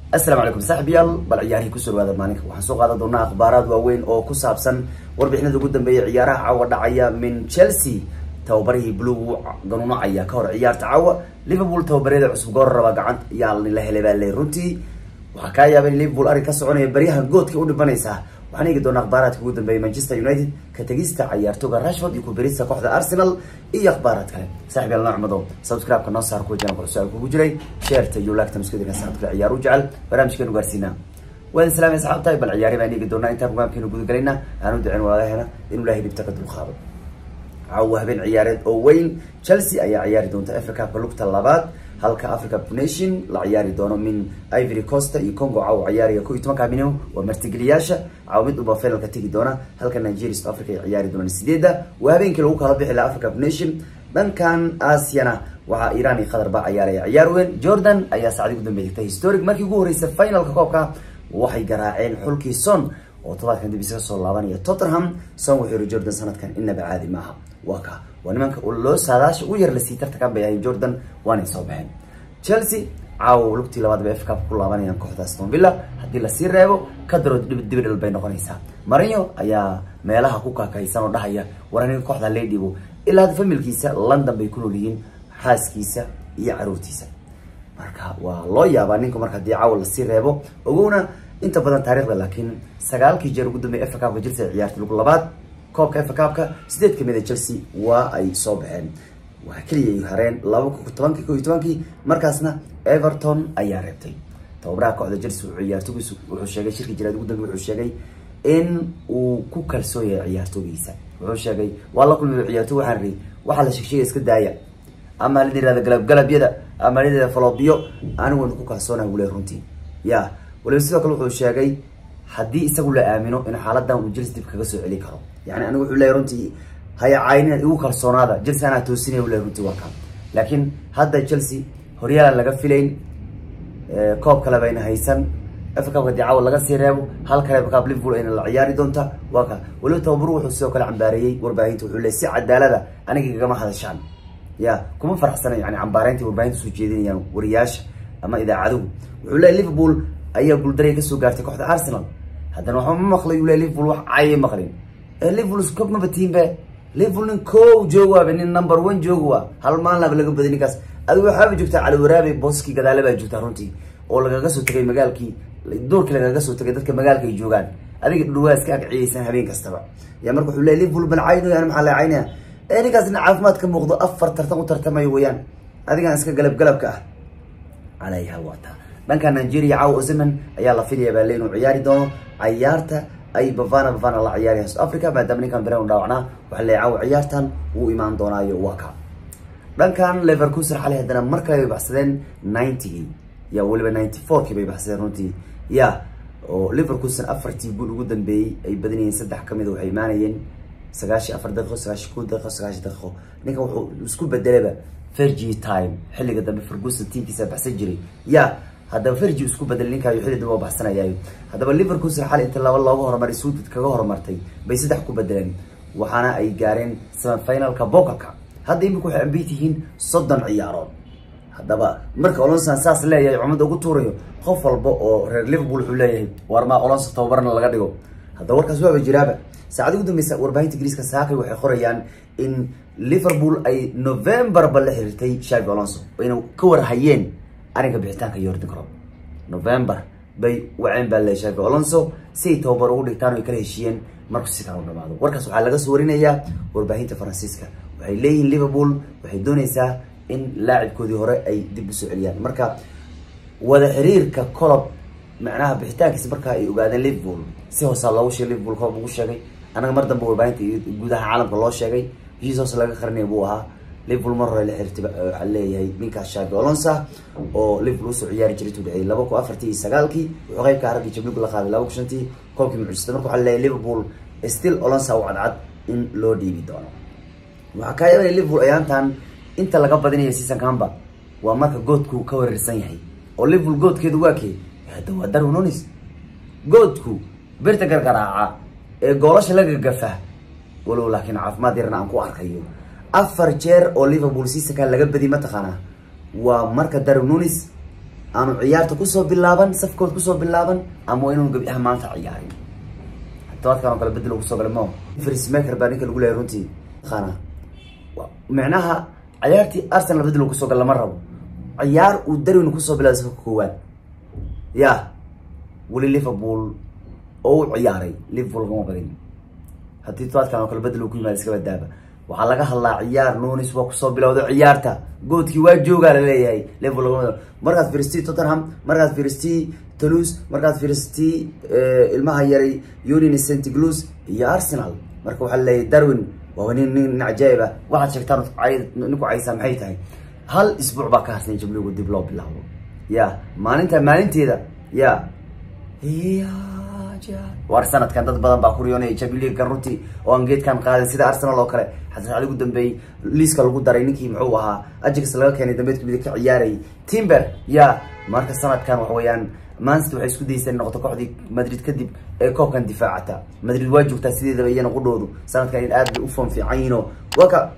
asalaamu calaykum saaxiibyaal bal ciyaarihii kusoo dhawaada maalinka waxaan soo qaadan doonaa akhbaaraad waaweyn oo ku saabsan warbixinada ugu dambeeya ciyaaraha caawa dhacaya min chelsea tababarihii blue ganuunacaya ka hor ciyaarta caawa liverpool tababaryada cusub goor raba gacanta yaa la helay baa le runtii waxaa kaa yaaba in liverpool arrin ka soconaya baryahan goodka u dhimanaysaa waxaan eegi doonaa akhbaaraadka ugu dambeeya manchester united ka tegista cayaartooga rashford iyo kubirista kooxda arsenal iyo akhbaaraad kale saaxib yaal noocmado subscribe-ka noo saar kuwa janalka cusub kugu jiray sheerta iyo laagta maskudinka saxabka ciyaar u jecel barnaamijkeenu gaarsiinaa waan islaamay asxaabtahay bal ciyaari baan eegi doonaa intaan programkeenu gudagelayna aan u ducin walaalaheena inuu ilaahay dhibta ka dulqaado caawa habeen ciyaareed oo weyn chelsea ayaa ciyaari doonta africa cupka lugta labaad halka africa nation la ciyaari doono min ivory costa iyo congo caawa ciyaariga ko iyo tobanka minimo waa martigeliyaasha caawa mid uba finalka tegi doona halka nigeria south africa ay ciyaari doonaan sideedda waa habeenkii lagu kala bixi laha africa nation dhankan aasiyana waxaa iran iyo qatar baa ciyaaraya ciyaar weyn jordan ayaa saacdii ugu dambeysatay historic markii ugu horreysay finalka koobka waxay garaaceen xulkii son oo todobaadkan dib isaga soo laabanaya tottenham son wuxuu yihi jordan sanadkan inaba caadi maaha waa ka waa nimanka loo saadaasha u yar lasii tartakan bay ahayn jordan waanay soo baxeen chelsea caawa lugtii labaad bay fcap ku laabanayaan kooxda aston villa haddii lasii reebo ka daro dibidhal bay noqonaysaa marinyo ayaa meelaha ku kaakaysan oo dhahaya war aniga kooxda ladhibo ilaa hadda familkiisa london bay ku nool yihiin xaaskiisa iyo caruurtiisa marka waa loo yaabaa ninka marka haddii caawa lasii reebo ogowna inta badan taarikhda laakiin sagaalkii jeer ugu dambeya fa cupka chelsea ay ciyaartay lug labaad koobka fa cupka sideed kamid a chelsea waa ay soo baxeen waa keliya ay hareen laba tobankii ko iyo tobankii markaasna everton ayaa reebtay tababaraha kooxda chelsea wuxuu ciyaartogiisu wuxuu sheegay shirkii jiraad ugu dambe wuxuu sheegay in uu ku kalsoon yahay ciyaartoogiisa wuxuu sheegay waa la kulmay ciyaartooy waxaan ri waxaa la sheegsheegay iska daaya ama la yirahda galab galabyada ama la yirahda faloobiyo anigu waan ku kalsoonahay wule runtii ya waliba sidoo kale wuxuu sheegay haddii isagu la aamino in xaaladan uu jels dib kaga soo celi karo yani anigu wuxuu leeyahy runtii haya caynina igu kalsoonaada chelsea anaa toosinaya ule runtii waa kaa laakiin hadda chelsea horyaalan laga filayn koob kale bayna haysan fa cupka hadii caawa laga sii reebo hal kale fa cup liverpool ayna la ciyaari doonta waa ka waliba tababaru wuxuu sidoo kale cambaareeyey warbaahinta wuxuu leey si cadaalada aniga igama hadashaan ya kuma faraxsana yani cambaareynta warbaahinta soo jeedinayaan wariyaasha ama idaacaduhu wuxuu leey liverpool ayaa guuldaray kasoo gaartay kooxda arsenal haddana waxba ma maqlay uu le liverpool wax caayay maqlin liverpool iskob maba tiinbe liverpool nin kow joog waaba nin number one joog waa hal maalnaba laga baday ninkaas adigu waxaaba joogtaa caliwaraabe booskii gadaale baa joogtaa runtii oo lagaga soo tagay magaalkii doorkii lagaga soo tagay dadka magaalka ay joogaan adiga dhawaa iska agciyaysan habeen kastaba ya marka wuxuu leey liverpool ban caynayo ani maxaa la caynaya ee ninkaas nin caafimaad ka muuqdo afar tartan u tartamayo weeyaan adigan iska galab galabka ah calayha waata dhanka nigeria caawa ozeman ayaa la filaya baa le inuu ciyaari doono cayaarta ay bavana bavana la ciyaarayaan south africa maadaama ninkan beren dhaawacnaa waxaa leey caawa ciyaartan wuu imaan doonaayo waa ka dhankan leverkuser xalay haddana mar kale bay baxsadeen ninetygii ya weliba ninety fourkii bay baxsadeen runtii ya oo liverkusen afartii guul ugu dambeeyey ay badanayeen saddex kamid waxay imaanayeen sagaashi afar daqiiqo sagaashi ko daqiiqo sagaashi daqiiqo ninkan wuxuu isku bedelaba fergi time xilliga dambe ferguson tiimkiisa baxsan jiray ya haddaba fergi isku bedelay ninkaayo xilli dambe oo baxsanayaayo haddaba liverkusen xalay inta laba looga horumaray suudad kaga horumartay bay saddex ku bedeleen waxaana ay gaareen semifinalka bokalka hadda imika waxay ambit yihiin soddon ciyaarood haddaba marka olonsan saas leeyahay cumada ugu tuurayo qof walba oo reer liverpool wuxuu leeyahay war maa olonsa tababarna laga dhigo haddaba warkaas waaba jiraaba saacadi ugu dambeysa warbaahinta ingiriiska saakay waxay qorayaan in liverpool ay novemberba la xiriirtay shavi alonso ayna ka warhayeen arrinka bixitaanka yordan crop november bay waceen baa le shavi alonso si ay tababar ugu dhigtaan o kala heshiiyeen marku si kala u dhamaado warkaas waxaa laga soo warinayaa warbaahinta faransiiska waxay leeyihiin liverpool waxay dooneysaa in laacibkoodii hore ay dib usoo celiyaan marka wada xiriirka colob macnaha bixitaankiisa markaa ay ogaadeen liverpool si hoosaa loogu sheegay liverpool colob ugu sheegay anaga mar dambe warbaahinta guudaha caalamka loo sheegay heshiis hoose laga qarinaya buu ahaa liverpool mar hore la xiriirtay waxaa leeyahay ninkaas shavi olonsa oo liverpool usoo ciyaari jiray tu dhexeeyay laba kun afartii iyo sagaalkii wuxuu qeybka raggii jabligu la qaaday laba kun shantii koobkii mucjista marka waxaa leeyahay liverpool still olonsa u cadcad in loo dhiibi doono waxaa kaa yaabaya liverpool ayaantan inta laga badinayo seasonkanba waa marka goodku ka wareersan yahay oo liverpool goodkeedu waa kee hadda waa darwin nunes goodku birta gargaraaca ee goolasha la gagafa walow laakiin caafimaad yarna aan ku arkayo afar jeer oo liverpool seasonkan laga badi mataqaanaa waa marka darwin nunes aanu ciyaarta kusoo bilaaban safkood kusoo bilaaban ama waa inuu gabi ah maanta ciyaarin tobaadkan oo kale bedel kusoo galay mo frismaker baa ninka lagu leeyahay runtii qana micnaha ciyaartii arsenal bedel kusoo gal lama rabo ciyaar uu darwin kusoo bilaabay safka koowaad ya weli liverpool oo u ciyaaray liverpool kama badin haddii tobaadkan oo kale bedel uu ku yimaada iska badaaba waxaa laga hadlaa ciyaar nunis waa kusoo bilowda ciyaarta goodkii waa joogaa laleeyahay liverpool lagama markaad firistii tottenham markaad firistii toulouse markaad firistii ilmaha yaray union st glus iyo arsenal marka waxaa laleeyahay darwin waa nin nin nin cajaa'ib ah waxaad sheegtaan ninku caysaa maxay tahay hal isbuuc baa ka harsan jabligu dib loo bilaabo ya maalinta maalinteeda ya war sanadkan dad badan baa ku riyoonaya jabiligan runtii oo aan geedkan qaadin sida arsenal oo kale xasan cali ugu dambeeyey liiska lagu daray ninkii muxuu ahaa ajax laga keenay dambeedka midig ka ciyaarayay timber ya marka sanadkan waxa weeyaan manchester waxay isku dayeyseen noqoto kooxdii madrid kadib ee koobkan difaacata madrid waa joogtaa sideedaba iyana qudhoodu sanadkan in aad bay u foon fiican yihiinoo waka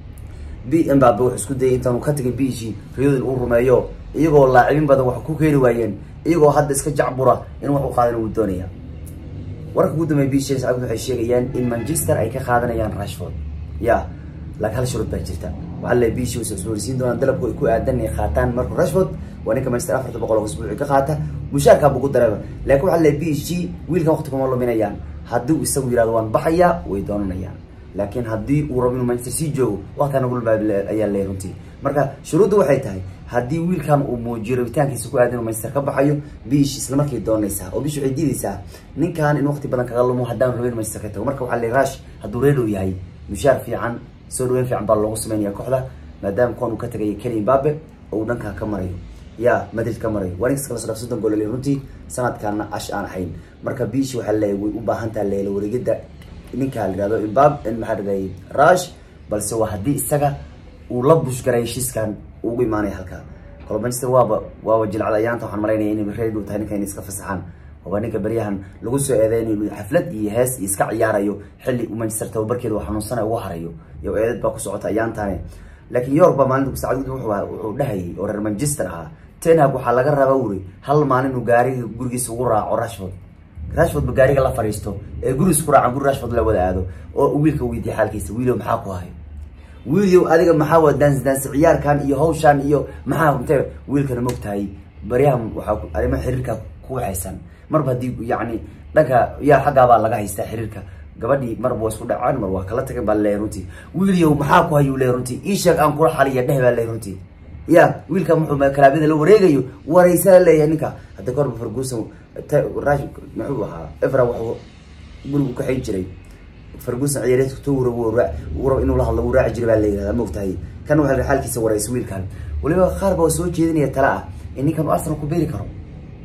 b mbabe wuxuu isku dayay intaanu ka tagay b g riyadin uu rumeeyo iyagoo laacibin badan wax ku keeni waayeen iyagoo hadda iska jacbura in wax u qaadan uu doonaya wararka ugu dambeeya bisha sacad waxay sheegayaan in manchester ay ka qaadanayaan rashford ya laakiin hal shuruud baa jirta waxaa le bishi way isboorisiin doonaan dalabku ay ku aadan inay qaataan marka rashford waa ninka manchester afarta boqol oo isbuuci ka qaata mushaarkaa bugu dareeba laakiin waxaa le b g wiilkan waqti kuma luminayaan haddii uu isagu yihahdo waan baxayaa way doonanayaan laakiin haddii uu rabo inuu manchester sii joogo waqtigan ugu lbaab ayaa leeyahay runtii marka shuruudda waxay tahay haddii wiilkan uu muujiyo rabitaankiisa ku aadan inuu manchester ka baxayo bish isla markay doonaysaa oo bish waxay diidaysaa ninkan in waqti badan kaga lumo haddaan rabin manchester ka tago marka waxaa leeyahay rash hadduu reedow yahay mushaar fiican soo dhaweyn fiican baa loogu sameynaya kooxda maadaama kuwan uu ka tagayo keli mbabe oo uu dhankaa ka marayo ya madrid ka marayo waa ninkas kala sodhaf soddon gool le runtii sanadkaana ash aan ahayn marka bish waxaa leeyahay way u baahan taha leela wareegida ninka la yihahdo imbab maxaa dhigay rush balse waa haddii isaga uu la bushgaray heshiiskan ugu imaanaya halkaa kalo manchester waaba waaba jilcada ayaanta waxaan maraynaya inay reer dhow tahay ninka inay iska fasaxaan waaba ninka beryahan lagu soo eedeyn inuu xaflad iyo hees iyo iska ciyaarayo xilli uu manchester tababarkeeda uu xanuunsana ugu harayo iyo eedad baa ku socota ayaantaane laakiin york baa maalinta saacad gudi wuxuu dhahayay oo reer manchester ahaa tenhag waxaa laga raba wuri hal maalin uu gaariga gurigiisa ugu raaco rashford rashford ba gaariga la fariisto ee guri isku raacan guri rashford la wada aado oo wiilka weydiiya xaalkiisa wiilow maxaa ku hayo wiilyow adiga maxaa waa daansi daansi ciyaarkan iyo hawshan iyo maxaa inte wiilkana mogtahay baryahan waxaa arrimaha xiriirka ku waxaysan marba haddii yacni dhanka yaa xaggaabaa laga haystaa xiriirka gabadhii marba waa isku dhacaan mar waa kala tagan baa leeyahay runtii wiilyow maxaa ku hayuu leeyahay runtii ii sheeg aan kula xaliya dheh baa leeyahay runtii ya wiilka muxuu kalaabyada la wareegayo wareysaa leeyahay ninka hadda korba ferguson rash muxuu ahaa evra wuxuu guriga u kaxayn jiray ferguson ciyaareedka towra rab inuu la hadlo wuu raaci jiray baa la yihahdaa maogtahay kan waxaa xaalkiisa wareysa wiilkan waliba qaar baa soo jeedinaya tala ah in ninkan arsenal ku beeri karo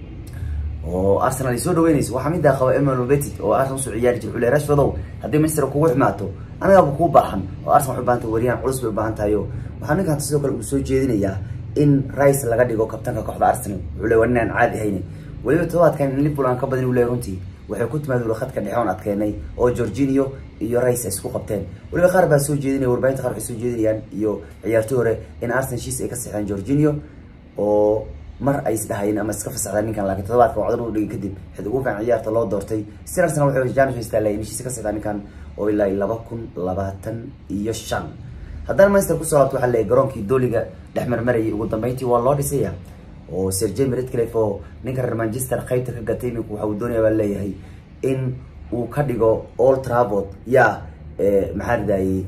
oo arsenal ay soo dhaweynayso waxaa midaa qaba emmanuel betit oo arsenal usoo ciyaari jira xule rashfordow haddii manchester kugu xumaato anagaaba kuu baahan oo arsenal waxay ubaahan tahay wariyaan culus bay ubaahan tahay oo waxaa ninkan sidoo kale uu soo jeedinayaa in rice laga dhigo kabtanka kooxda arsenal wuxuu le waa nin aan caadi haynin weliba todobaadkan in liverpool aan ka badin u leeyahay runtii waxay ku timaad khadka dhexe oon adkeenay oo georginio iyo rice ay isku qabteen weliba qaar baa soo jeedinaya warbaahinta qaar waxay soo jeedinayaan iyo ciyaartoy hore in arsenal shiis ay ka saxeen georginio oo mar ay isdhahayeen ama iska fasaxdaan ninkan laakiin todobaadka wacdan u dhigay kadib xid ugu fiican ciyaarta loo doortay si arsenal waxay janis haystaa in shiis ka saxdaan ninkan oo ilaa laba kun labaatan iyo shan haddana manchester kusoo laabto waxaa leeyahay garoonkii dooliga dhex marmarayay ugu dambeyntii waa loo dhisaya oo sir jame redcliffe oo ninka reer manchester qaybta ka gatay iminku waxa uu doonaya baa leeyahay in uu ka dhigo old travord ya maxaa ridayey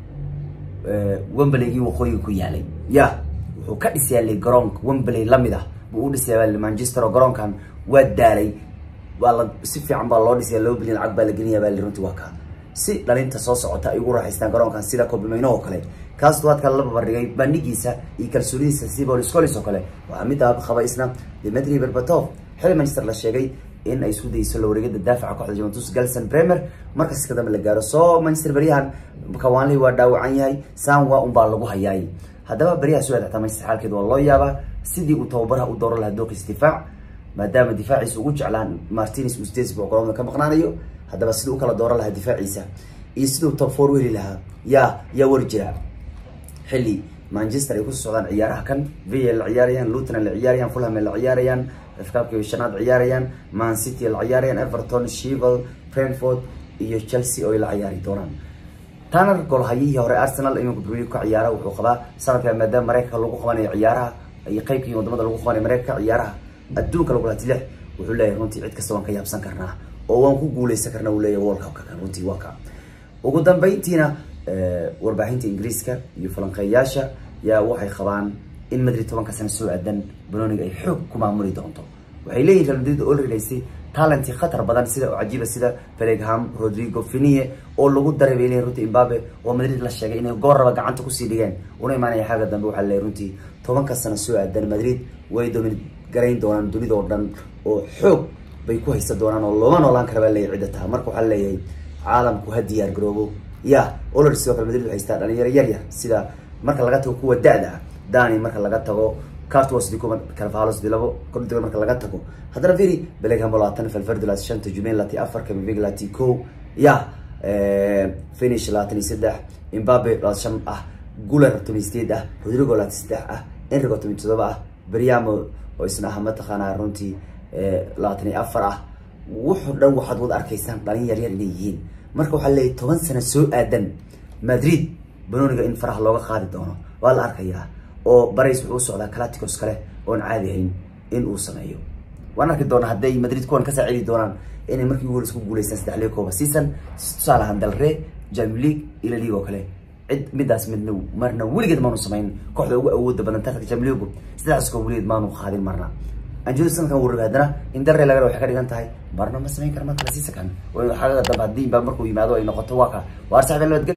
wembley-gii waqooyiga ku yaalay ya wuxuu ka dhisayaa garoonka wembley lamid ah buu u dhisaya manchester oo garoonkan waa daalay waa la si fiican baa loo dhisaya laba bilyan lacag baa la gelinaya baa runtii waa kaa si dhalinta soo socota ay ugu raaxaystaan garoonkan sida kobimayno oo kale kaas duwaadka la babardhigay bandhigiisa iyo kalsoonidiisa sibol scolis oo kale waxaa mid aaba qaba isna dimitri berbatov xili manchester la sheegay in ay isku dayso la wareegada daafaca kooxda juventus galson bremer markas ka dambe la gaaro soo manchester beryahan kawanley waa dhaawacan yahay sanwa unbaa lagu hayaay haddaba beryaha soo adextaa manchester xaalkeed waa loo yaabaa sidii uu tababaraha u dooran lahaa dooqiis difaac maadaama difaaciisa ugu jeclaan martinez uu sideed isbuuc garoonka ka maqnaanayo haddaba sidii u kala dooran lahaa difaaciisa iyo siduu top four u heli lahaa yaa yaa wari jira xilli manchester ay kusoo socdaan ciyaaraha kan via la ciyaarayaan luton la ciyaarayaan fulham la ciyaarayaan fkaabki shanaad ciyaarayaan man city la ciyaarayaan everton shivel brentford iyo chelsea oo ay la ciyaari doonaan tanar golhayihii hore arsenal iminka premier ka ciyaara wuxuu qabaa sanadkan maadaama mareykanka lagu qabanayo ciyaaraha iyo qeybkii wadamada lagu qabanayo mareykanka ciyaaraha adduunka lagu laati lix wuxuu leeyahay runtii cid kasta waan ka yaabsan karnaa oo waan ku guuleysan karnaa uu leeyahay world cupka kan runtii waa ka ugu dambeyntiina warbaahinta ingiriiska iyo falanqeeyaasha yaa waxay qabaan in madrid tobanka sano soo aadan banoniga ay xoog ku maamuli doonto waxay leeyihin real madrid oo reelaysay talentii khatar badan sida oo cajiiba sida bellingham rodrigo finie oo lagu daray bay leeyihin runtii imbabe oo madrid la sheegay inay goor raba gacanta kusii dhigeen una imaanaya xagga dambe waxaa leeyahay runtii tobanka sano soo aadan madrid way domin garayn doonaan dunida oo dhan oo xoog bay ku haysan doonaan oo looma noolaan kara baa leeyahay cidda taha marka waxaa leeyahay caalamku ha diyaar garoobo ya olor sidoo kale madrid waxay haystaa dhalinyaro yar yar sida marka laga tago kuwa da-da ah dani marka laga tago cartwas dikuba carvalos dilabo kordhiga marka laga tago haddana firi bellingham labaatan valverde laati shanta jumain laati afar kamivig laati ko ya finish labaatan iyo saddex imbabe labaatan shan ah guler toban sideed ah rodrigo labaatan saddex ah enrigo toban todoba ah briamo oo isna ah mataqaanaa runtii labaatan iyo afar ah wuxuu dhan waxaad wada arkaysaan dhalin yar yar inay yihiin marka waxaa leeyahy toban sano soo aadan madrid banoniga in faraha looga qaadi doono waa la arkayaa oo barays wuxuu usocdaa claticos kale oon caadi ahayn in uu sameeyo waan arki doonaa hadday madrid kuwan ka saacidi doonaan inay markii ugu horeys ku guuleystaan saddex liga kooba season tusaale ahaan dalre jam league ila league oo kale cid midaas midna marna weligeed maanu samayn kooxda ugu awooda badan tartanka jam leagu saddexdaas koob weligeed maanu qaadin marna anjelo sanadkan wuu rabay haddana in dalre laga waxay ka dhigan tahay marna ma samayn kara markale seasonkan xagaga dambe haddii baa markuu yimaado ay noqoto waa ka waar saxda nabadgel